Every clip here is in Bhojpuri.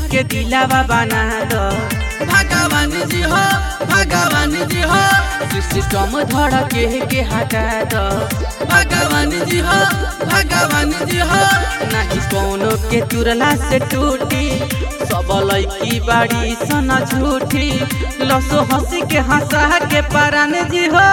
के दिलावा बना दो भगवान जी हो भगवान जी हो सिस्टम धड़के के हटा दो भगवान जी हो भगवान जी हो नहीं कोनो के तुरला से टूटी सब लड़की बाड़ी सन झूठी लसो हंसी के हंसा के परान जी हो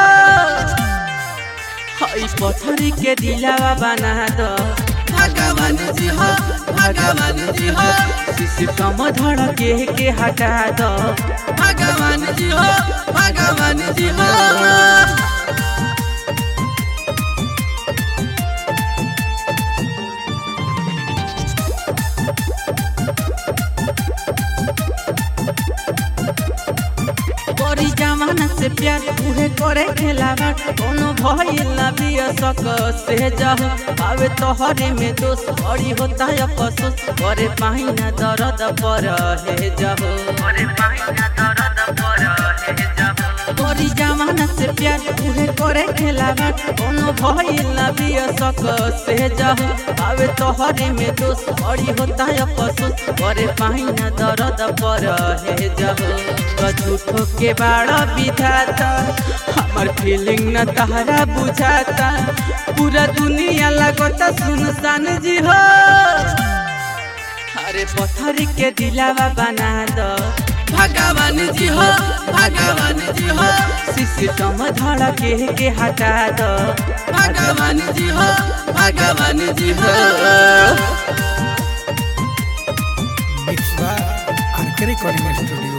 हई पत्थरी के दिलावा बना दो भगवान जी हो भगवान जी हो सिस्टम धड़के के हटा दो भगवान जी हो भगवान जी हो बड़ी जमाना से प्यार उहे करे खेलावा कोनो भइल ना बिया सक से जह आवे तोहरे में दोस्त बड़ी होता है अफसोस करे पाही ना दर्द पर हे जब करे पाही ना दर्द पर हे जब बड़ी जमाना से प्यार उहे करे खेलावा कोनो भइल ना बिया सक से जह आवे तोहरे में दोस्त बड़ी होता है अफसोस करे पाही ना दर्द पर हे जब झूठो के बाड़ा विधाता हमार फीलिंग न तहरा बुझाता पूरा दुनिया लगता सुनसान जी हो अरे पत्थर के दिलावा बना दो भगवान जी हो भगवान जी हो सिस्टम धड़के के हटा दो भगवान जी हो भगवान जी हो mix by RK recording studio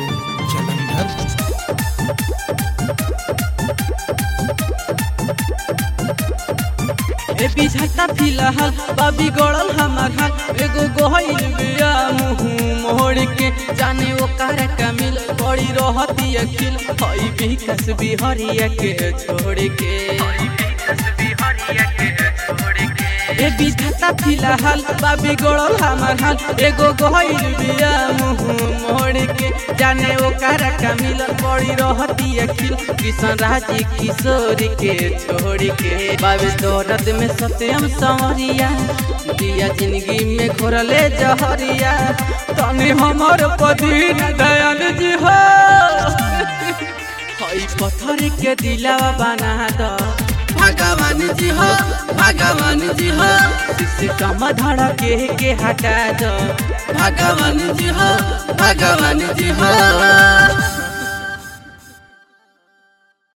Jalandhar ए बिझाता फिलहाल बाबी गड़ल हमार हाल एगो गोहिल बिया मुँह मोड़ के जाने वो कार कमिल बड़ी रहती अखिल हई विकास बिहरिया के छोड़ के ए बिझाता फिलहाल बाबी गड़ल हमार हाल एगो गोहिल बिया मुँह मोड़ के जाने वो कार कमिल बड़ी रहती अखिल किशन राजी किशोर के छोड़ के बाबे दौरत में सत्यम संवरिया दिया जिंदगी में घोरले जहरिया तने हमर पदीन दयाल जी हो हई पत्थर के दिलावा बना दो भगवान जी हो भगवान जी हो सिस्टम धड़के के हटा दो भगवान जी हो भगवान जी हो